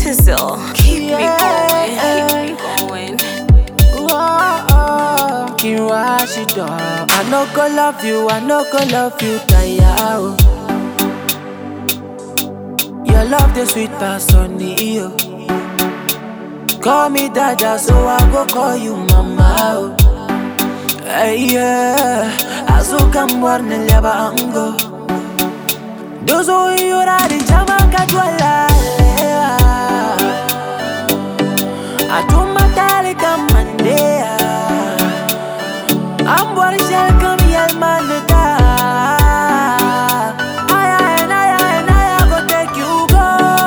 Tizzle, keep me going, keep me going. Kin wash it up. I no go love you, I no go love you, tire. oh. Your love the sweet pass on the yo. Call me dada, so I go call you mama. Oh. Hey, yeah, azuka mwarne leba ango. Dozo yura di jama katwala. Atuma tali kamandea. I'm what is your come yell man the da. I and I and I go take you go.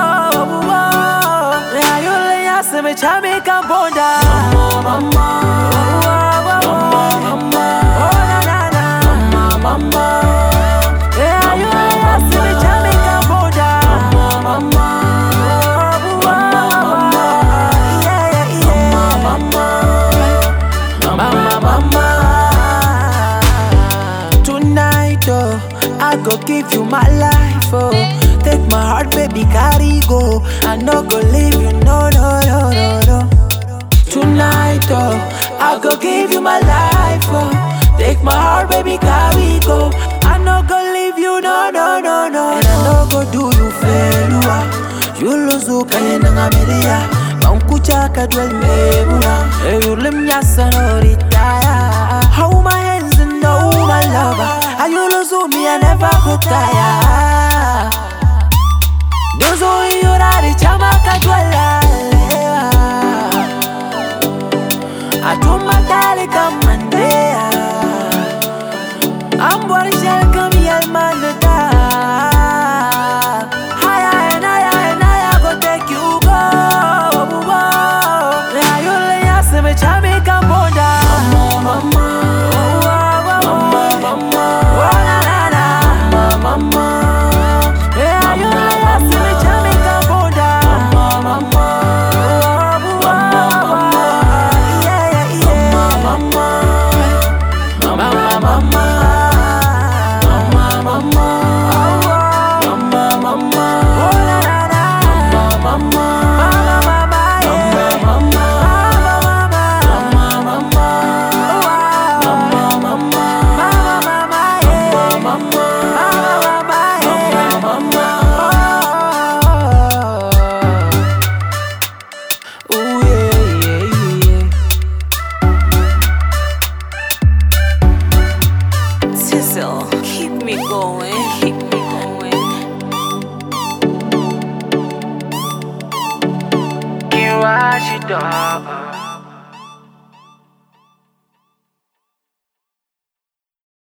Yeah, you lay us in me chami kabonda. Mama, mama, mama, oh na na na, mama. Yeah, you lay us in me chami kabonda. Mama, mama, yeah, yeah, yeah. Mama, mama. Tonight, oh, I go give you my life, oh. Take my heart, baby, carry go. I no go leave you, no, no, no, no, no. Tonight, oh, I go give you my life, oh. Take my heart, baby, carry go. I no go leave you, no, no, no, no. And I no go do you failure. You lose who can ngamelia. Mankucha kadwel mebula. You lim yasa no retire. How my hands and know my lover. And you lose who me, I never could tire. Dozo yura di chama kadwala. Atuma tali kamandea. I'm what is your come yell man the da. Higher and higher and higher go take you go. Yeah, you lay us in me chami kabonda. Mama, mama, mama, mama, oh na na na, mama. Yeah, you lay us in me chami kabonda. Mama, mama, mama, yeah, yeah, yeah, mama. Mama, mama, mama, mama, mama, mama, oh la la la, mama, mama, mama, yeah, mama, mama, mama, mama, mama, mama, mama, yeah, mama, mama, yeah, mama, Ooh yeah, yeah, yeah. Tizzle, keep me going, keep me going. Kin wash it up.